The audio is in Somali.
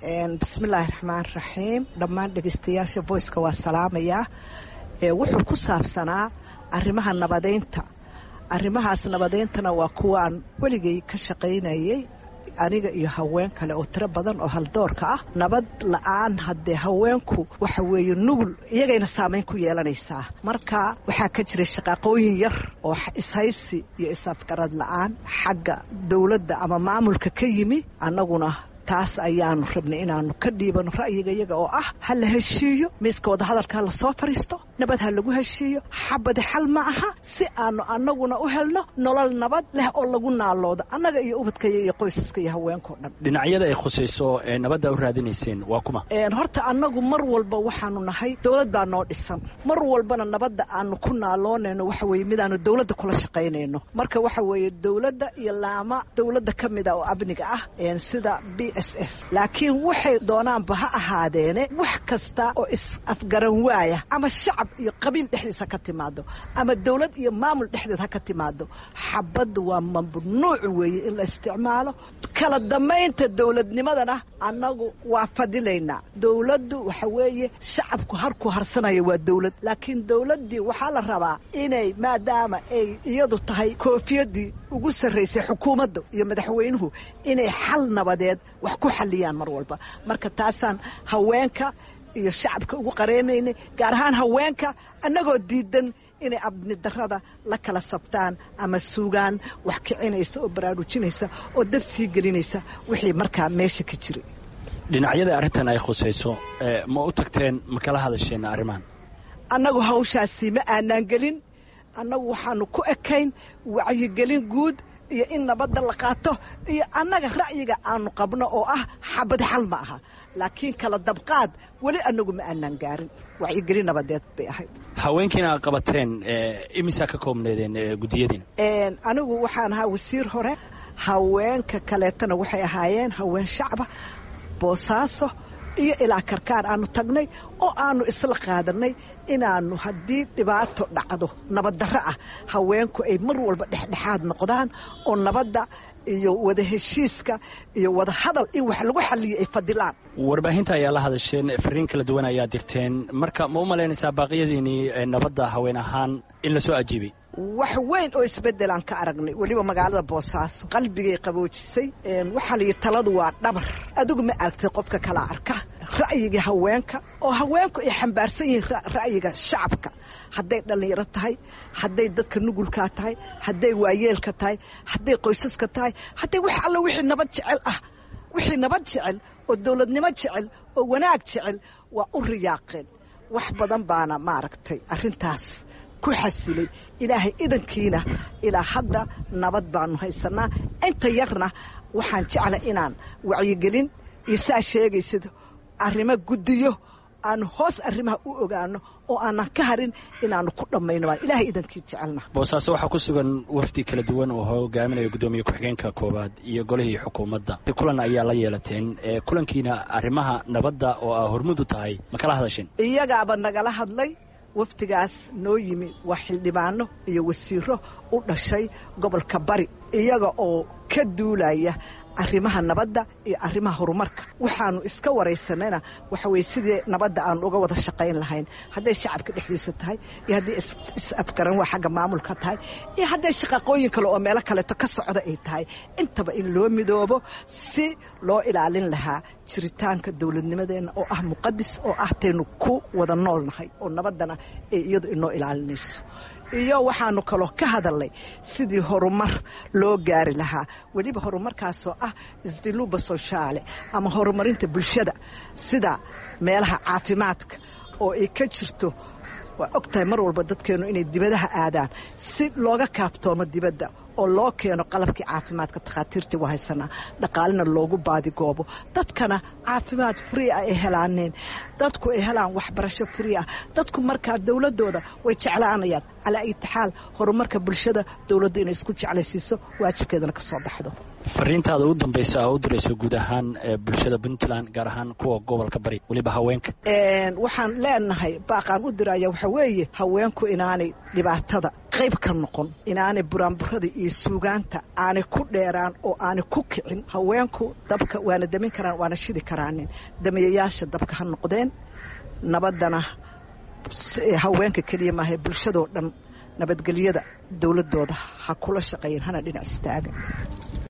bismillaahi raxmaan raxiim dhammaan dhegeystayaasha voiceka waa salaamayaa wuxuu ku saabsanaa arrimaha nabadeynta arrimahaas nabadeyntana waa kuwaan weligay ka shaqaynayay aniga iyo haween kale oo tiro badan oo haldoorka ah nabad la-aan haddee haweenku waxa weeye nugul iyagayna saamayn ku yeelanaysaa marka waxaa ka jiray shaqaaqooyin yar oo ishaysi iyo is-afgarad la-aan xagga dowladda ama maamulka ka yimi annaguna taas ayaanu rabnay inaanu ka dhiibano ra'yiga iyaga oo ah ha la heshiiyo miiska wadahadalka ha lasoo fadhiisto nabad ha lagu heshiiyo xabadi xal ma aha si aanu annaguna u helno nolol nabad leh oo lagu naaloodo annaga iyo ubadkaya iyo qoysaska iyo haweenkao dhan dhinacyada ay khusayso ee nabadda u raadinayseen waa kuma horta annagu mar walba waxaanu nahay dowlad baa noo dhisan mar walbana nabadda aanu ku naaloonayno waxa weeye midaanu dowladda kula shaqaynayno marka waxa weeye dowladda iyo laama dowladda ka mida oo amniga ah sida b s f laakiin waxay doonaanba ha ahaadeene wax kasta oo is-afgaran waaya ama shacab iyo qabiil dhexdiisa ka timaado ama dowlad iyo maamul dhexdeed ha ka timaado xabadda waa mamnuuc weeye in la isticmaalo kala damaynta dowladnimadana annagu waa fadilaynaa dowladdu waxa weeye shacabku harku harsanaya waa dowlad laakiin dowladdii waxaa la rabaa inay maadaama ay iyadu tahay koofiyadii ugu sarraysay xukuumadda iyo madaxweynuhu inay xal nabadeed wax ku xalliyaan mar walba marka taasaan haweenka iyo shacabka ugu qareemaynay gaar ahaan haweenka annagoo diidan inay abni darada la kala sabtaan ama suugaan wax kicinaysa oo baraarujinaysa oo dab sii gelinaysa wixii markaa meesha ka jiray dhinacyada arrintan ay khusayso ma u tagteen ma kala hadasheen arrimahan annagu hawshaasi ma aanaan gelin annagu waxaanu ku ekayn wacyigelin guud iyo in nabadda la qaato iyo annaga ra'yiga aanu qabno oo ah xabad xal ma aha laakiin kala dabqaad weli annagu ma aanaan gaarin wacyigelin nabadeed bay ahayd haweenkiina aad qabateen imisaa ka koobneedeen guddiyadiina anigu waxaan ahaa wasiir hore haweenka kaleetana waxay ahaayeen haween shacba boosaaso iyo ilaa karkaan aanu tagnay oo aanu isla qaadanay inaanu haddii dhibaato dhacdo nabaddarro ah haweenku ay mar walba dhexdhexaad noqdaan oo nabadda iyo wada heshiiska iyo wada hadal in wax lagu xaliyo ay fadilaan warbaahinta ayaa la hadasheen fariin kala duwan ayaa dirteen marka ma u malaynaysaa baaqiyadiinii nabadda haween ahaan in lasoo ajiibay wax weyn oo isbedelaan ka aragnay weliba magaalada boosaaso qalbigay qaboojisay waxaa layihi taladu waa dhabar adigu ma aragtay qofka kala arka ra'yiga haweenka oo haweenku ay xambaarsan yihiin ra'yiga shacabka hadday dhallinyaro tahay hadday dadka nugulkaa tahay hadday waayeelka tahay hadday qoysaska tahay hadday wax alla wixii nabad jecel ah wixii nabad jecel oo dowladnimo jecel oo wanaag jecel waa u riyaaqeen wax badan baana maaragtay arrintaas ku xasilay ilaahay idankiina ilaa hadda nabad baanu haysanaa inta yarna waxaan jecla inaan wacyigelin iyo saa sheegaysid arrimo guddiyo aanu hoos arrimaha u ogaano oo aanan ka harin inaanu ku dhammayno baan ilaahay idankii jecelna boosaaso waxaa ku sugan wafdi kala duwan oo hogaaminaya guddoomiye ku-xigeenka koowaad iyo golihii xukuumadda kulan ayaa la yeelateen kulankiina arrimaha nabadda oo aa hormudu tahay ma kala hadasheen iyagaaba nagala hadlay wafdigaas noo yimi waa xildhibaano iyo wasiiro u dhashay gobolka bari iyaga oo ka duulaya arrimaha nabadda iyo arrimaha horumarka waxaanu iska waraysanayna waxa weye sidii nabadda aanu uga wada shaqayn lahayn hadday shacabka dhexdiisa tahay iyo hadday is-afgaran waa xagga maamulka tahay iyo hadday shaqaqooyin kale oo meelo kaleeto ka socda ay tahay intaba in loo midoobo si loo ilaalin lahaa jiritaanka dowladnimadeenna oo ah muqadis oo ah taynu ku wada noolnahay oo nabaddana ay iyadu inoo ilaalinayso iyo waxaanu kaloo ka hadalnay sidii horumar loo gaari lahaa weliba horumarkaasoo ah sviluba soshaale ama horumarinta bulshada sida meelaha caafimaadka oo ay ka jirto waa og tahay mar walba dadkeennu inay dibadaha aadaan si looga kaaftoomo dibadda oo loo keeno qalabkii caafimaadka takhaatiirtii waa haysanaa dhaqaalina loogu baadigoobo dadkana caafimaad free ah ay helaaneen dadku ay helaan waxbarasho free ah dadku markaa dowladooda way jeclaanayaan calaa itixaal horumarka bulshada dowladda inay isku jeclaysiiso waajibkeedana ka soo baxdo fariintaada u dambaysa oo u dirayso guud ahaan bulshada puntland gaar ahaan kuwa gobolka bari weliba haweenka waxaan leenahay baaqaan u diraya waxa weeye haweenku inaanay dhibaatada qayb ka noqon inaanay buraanburada iyo suugaanta aanay ku dheeraan oo aanay ku kicin haweenku dabka waana damin karaan waana shidi karaanin damiyayaasha dabka ha noqdeen nabaddana haweenka keliya maahae bulshadoo dhan nabadgelyada dowladooda ha kula shaqeeyeen hana dhinac istaaga